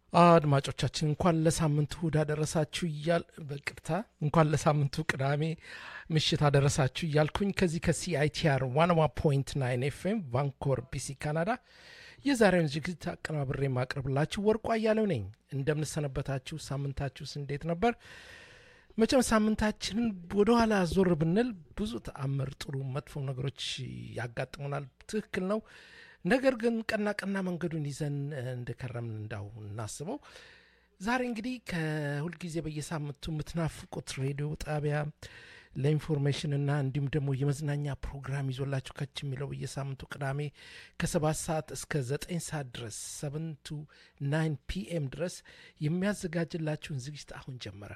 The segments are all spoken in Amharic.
አድማጮቻችን እንኳን ለሳምንቱ እሁድ አደረሳችሁ እያል በቅርታ እንኳን ለሳምንቱ ቅዳሜ ምሽት አደረሳችሁ እያልኩኝ ከዚህ ከሲአይቲአር ዋንዋ ፖይንት ናይን ኤፍኤም ቫንኮር ቢሲ ካናዳ የዛሬውን ዝግጅት አቀናብሬ ማቅረብላችሁ ወርቋ እያለው ነኝ። እንደምንሰነበታችሁ፣ ሳምንታችሁስ እንዴት ነበር? መቼም ሳምንታችንን ወደኋላ ዞር ብንል ብዙ ተአምር፣ ጥሩ መጥፎ ነገሮች ያጋጥሙናል። ትክክል ነው። ነገር ግን ቀና ቀና መንገዱን ይዘን እንደከረምን እንዳው እናስበው። ዛሬ እንግዲህ ከሁልጊዜ በየሳምንቱ የምትናፍቁት ሬዲዮ ጣቢያ ለኢንፎርሜሽን እና እንዲሁም ደግሞ የመዝናኛ ፕሮግራም ይዞላችሁ ከች የሚለው በየሳምንቱ ቅዳሜ ከሰባት ሰዓት እስከ ዘጠኝ ሰዓት ድረስ ሰቨን ቱ ናይን ፒኤም ድረስ የሚያዘጋጅላችሁን ዝግጅት አሁን ጀመረ።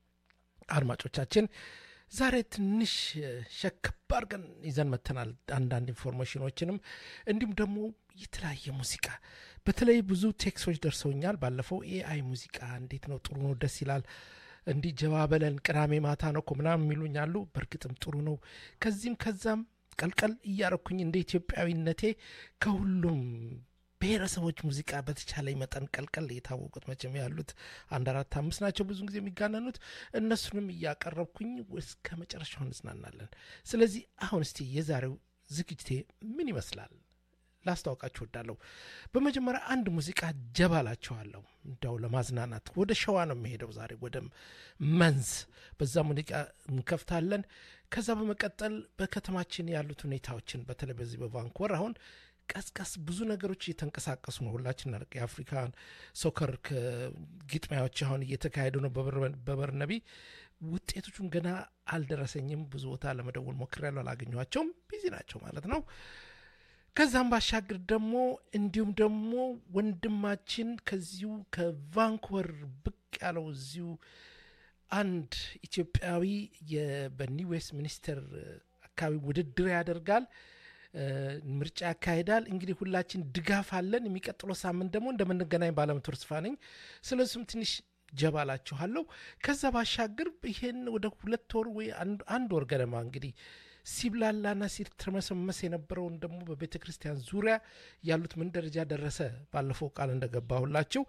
አድማጮቻችን ዛሬ ትንሽ ሸከብ አድርገን ይዘን መተናል። አንዳንድ ኢንፎርሜሽኖችንም እንዲሁም ደግሞ የተለያየ ሙዚቃ በተለይ ብዙ ቴክሶች ደርሰውኛል። ባለፈው ኤአይ ሙዚቃ እንዴት ነው? ጥሩ ነው፣ ደስ ይላል። እንዲህ ጀባ በለን ቅዳሜ ማታ ነው እኮ ምናምን የሚሉኝ አሉ። በእርግጥም ጥሩ ነው። ከዚህም ከዛም ቀልቀል እያረኩኝ እንደ ኢትዮጵያዊነቴ ከሁሉም ብሔረሰቦች ሙዚቃ በተቻለኝ መጠን ቀልቀል የታወቁት መቼም ያሉት አንድ አራት አምስት ናቸው፣ ብዙ ጊዜ የሚጋነኑት እነሱንም እያቀረብኩኝ እስከ መጨረሻው እንዝናናለን። ስለዚህ አሁን እስቲ የዛሬው ዝግጅቴ ምን ይመስላል ላስታውቃችሁ ወዳለሁ። በመጀመሪያ አንድ ሙዚቃ ጀባ ላችኋለሁ፣ እንዳው ለማዝናናት ወደ ሸዋ ነው የሚሄደው ዛሬ ወደ መንዝ፣ በዛ ሙዚቃ እንከፍታለን። ከዛ በመቀጠል በከተማችን ያሉት ሁኔታዎችን በተለይ በዚህ በቫንኮር አሁን ቀስቀስ ብዙ ነገሮች እየተንቀሳቀሱ ነው። ሁላችን የአፍሪካን ሶከር ግጥሚያዎች አሁን እየተካሄዱ ነው በበርነቢ። ውጤቶቹን ገና አልደረሰኝም። ብዙ ቦታ ለመደወል ሞክሬያለሁ፣ አላገኘኋቸውም። ቢዚ ናቸው ማለት ነው። ከዛም ባሻገር ደግሞ እንዲሁም ደግሞ ወንድማችን ከዚሁ ከቫንኮቨር ብቅ ያለው እዚሁ አንድ ኢትዮጵያዊ በኒው ዌስት ሚኒስተር አካባቢ ውድድር ያደርጋል ምርጫ ያካሂዳል። እንግዲህ ሁላችን ድጋፍ አለን። የሚቀጥለው ሳምንት ደግሞ እንደምንገናኝ ባለመቶ ተስፋ ነኝ። ስለሱም ትንሽ ጀባላችኋለሁ። ከዛ ባሻገር ይሄን ወደ ሁለት ወር ወይ አንድ ወር ገደማ እንግዲህ ሲብላላና ሲትረመሰመስ የነበረውን ደግሞ በቤተ ክርስቲያን ዙሪያ ያሉት ምን ደረጃ ደረሰ? ባለፈው ቃል እንደገባሁላችሁ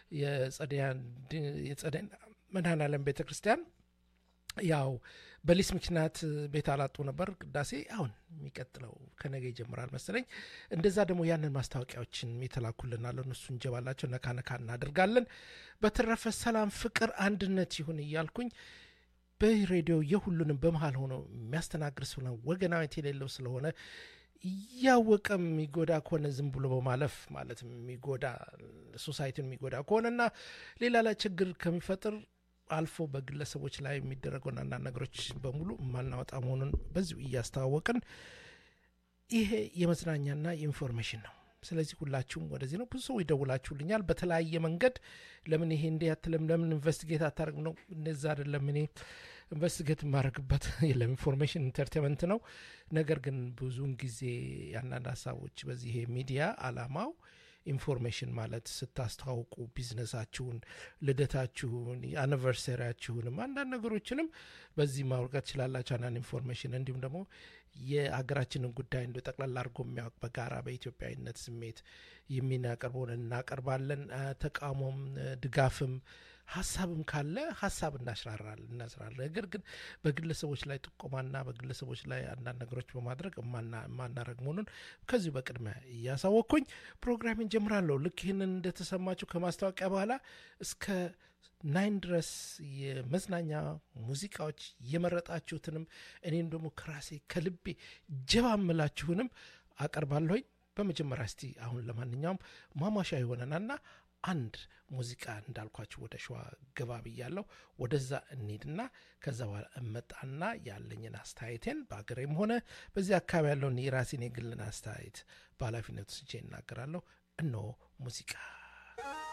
የጸደይ መድኃኔዓለም ቤተ ክርስቲያን ያው በሊስ ምክንያት ቤት አላጡ ነበር ቅዳሴ። አሁን የሚቀጥለው ከነገ ይጀምራል መሰለኝ። እንደዛ ደግሞ ያንን ማስታወቂያዎችን የተላኩልናል እነሱ እንጀባላቸው ነካ ነካ እናደርጋለን። በተረፈ ሰላም፣ ፍቅር፣ አንድነት ይሁን እያልኩኝ በሬዲዮ የሁሉንም በመሀል ሆኖ የሚያስተናግድ ስለሆነ ወገናዊት የሌለው ስለሆነ እያወቀ የሚጎዳ ከሆነ ዝም ብሎ በማለፍ ማለት የሚጎዳ ሶሳይቲን የሚጎዳ ከሆነና ሌላ ላይ ችግር ከሚፈጥር አልፎ በግለሰቦች ላይ የሚደረገውን አንዳንድ ነገሮች በሙሉ የማናወጣ መሆኑን በዚሁ እያስተዋወቅን ይሄ የመዝናኛና የኢንፎርሜሽን ነው። ስለዚህ ሁላችሁም ወደዚህ ነው። ብዙ ሰው ይደውላችሁልኛል በተለያየ መንገድ ለምን ይሄ እንዲህ አትልም፣ ለምን ኢንቨስቲጌት አታደርግ ነው። እንደዛ አይደለም። እኔ ኢንቨስቲጌት የማደርግበት የለም፣ ኢንፎርሜሽን ኢንተርቴንመንት ነው። ነገር ግን ብዙውን ጊዜ አንዳንድ ሀሳቦች በዚህ ይሄ ሚዲያ አላማው ኢንፎርሜሽን ማለት ስታስተዋውቁ ቢዝነሳችሁን፣ ልደታችሁን፣ አኒቨርሰሪያችሁንም አንዳንድ ነገሮችንም በዚህ ማውርቀት ትችላላችሁ። አንዳንድ ኢንፎርሜሽን እንዲሁም ደግሞ የሀገራችንን ጉዳይ እንደ ጠቅላላ አድርጎ የሚያውቅ በጋራ በኢትዮጵያዊነት ስሜት የሚናቀርበውን እናቀርባለን። ተቃውሞም ድጋፍም ሀሳብም ካለ ሀሳብ እናስራራለን እናስራለን። ነገር ግን በግለሰቦች ላይ ጥቆማና በግለሰቦች ላይ አንዳንድ ነገሮች በማድረግ የማናረግ መሆኑን ከዚሁ በቅድሚያ እያሳወቅኩኝ ፕሮግራሜን ጀምራለሁ። ልክ ይህንን እንደተሰማችሁ ከማስታወቂያ በኋላ እስከ ናይን ድረስ የመዝናኛ ሙዚቃዎች የመረጣችሁትንም እኔም ደግሞ ከራሴ ከልቤ ጀባ ምላችሁንም አቀርባለሁኝ። በመጀመሪያ እስቲ አሁን ለማንኛውም ማሟሻ የሆነናና አንድ ሙዚቃ እንዳልኳችሁ ወደ ሸዋ ገባ ብያለሁ። ወደዛ እንሂድና ከዛ በኋላ እመጣና ያለኝን አስተያየቴን በአገሬም ሆነ በዚህ አካባቢ ያለውን የራሴን የግልን አስተያየት በኃላፊነት ስቼ እናገራለሁ። እነሆ ሙዚቃ